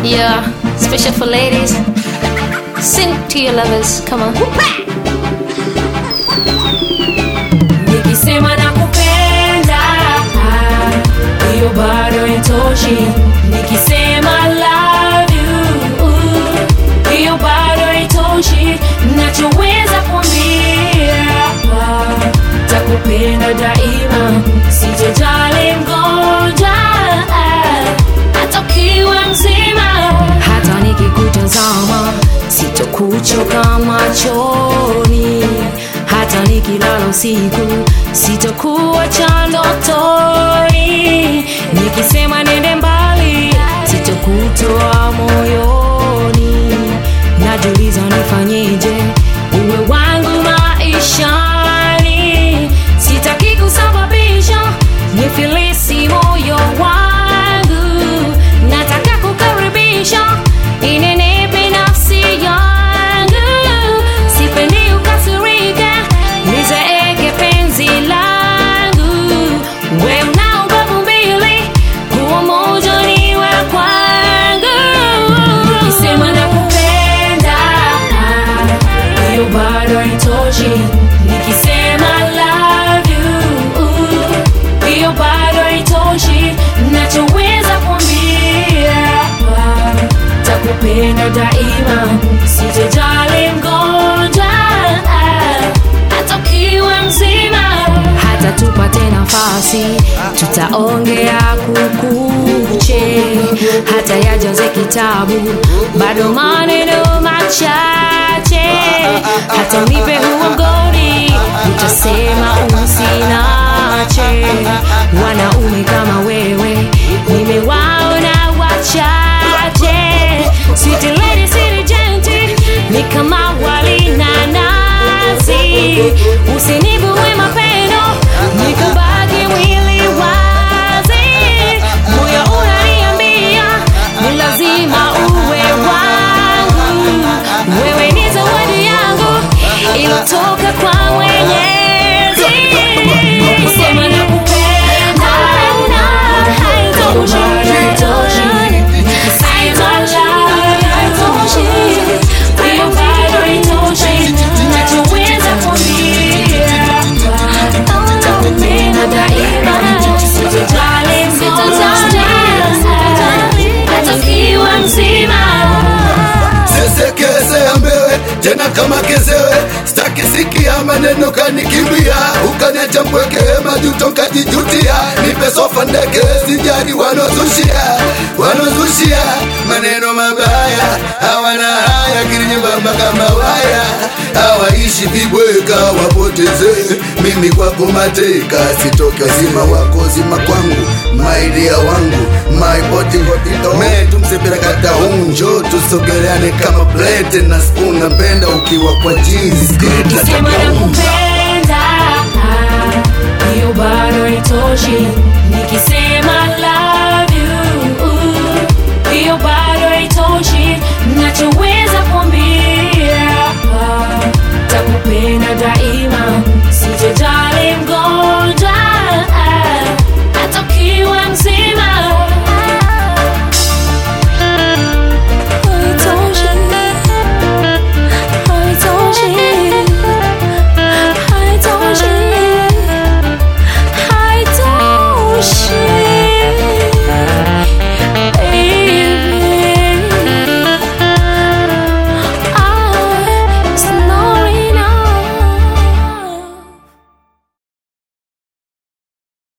Yeah, special for ladies. Sing to your lovers. Come on. nikisema nakupenda hiyo bado itoshi nikisema love you hiyo bado itoshi nachoweza kuambia takupenda daima sijajali mgonjwa hata ukiwa mzima hata nikikutazama sitokuchoka machoni hata nikilala usiku sitokuwa cha ndotoni nikisema nende mbali sitokutoa moyoni najuliza nifanyeje uwe wangu maishani sitaki kusababisha nifilisi moyo wangu nataka kukaribisha inenepe nafsi yangu sipendi ukasirike nizeeke penzi langu we una ubavu mbili huo moja niwe kwangu nikisema nakupenda hiyo bado haitoshi nikisema love you hiyo bado haitoshi nachoweza kuambia takupenda daima sijajali mgonjwa hata ukiwa mzima hata tupate nafasi tutaongea kukuche hata yajaze kitabu bado maneno machache hata unipe huo mgodi utasema usinache wanaume kama wewe nimewaona wachache Sweet lady, sweet gently, ni kama wali na nazi usinibue mapendo nikubaki mwili wazi moyo unaniambia ni lazima uwe wangu wewe ni zawadi yangu ilotoka kwa mwenyezi Nikisema nakupenda, haitoshi, haitoshi. Nikisema love, haitoshi. Hiyo bado haitoshi. Nachoweza kuambia, nitakupenda daima. Sitojali mgonjwa, hata ukiwa mzima sesekeze ambewe tena kama kezewe staki sikia maneno kanikimbia ukaniacha mpweke majuto kajijutia nipe sofa ndeke sijari wanozushia wanozushia maneno mabaya hawana haya kilinyembamba kama waya hawaishi vibweka wapoteze mimi kwako mateka sitoke zima wako zima kwangu maidia wangu maipotime tumsepera kata unjo tusogeleane kama plate na spoon napenda ukiwa kwa jeans Nikisema nakupenda hiyo bado haitoshi nikisema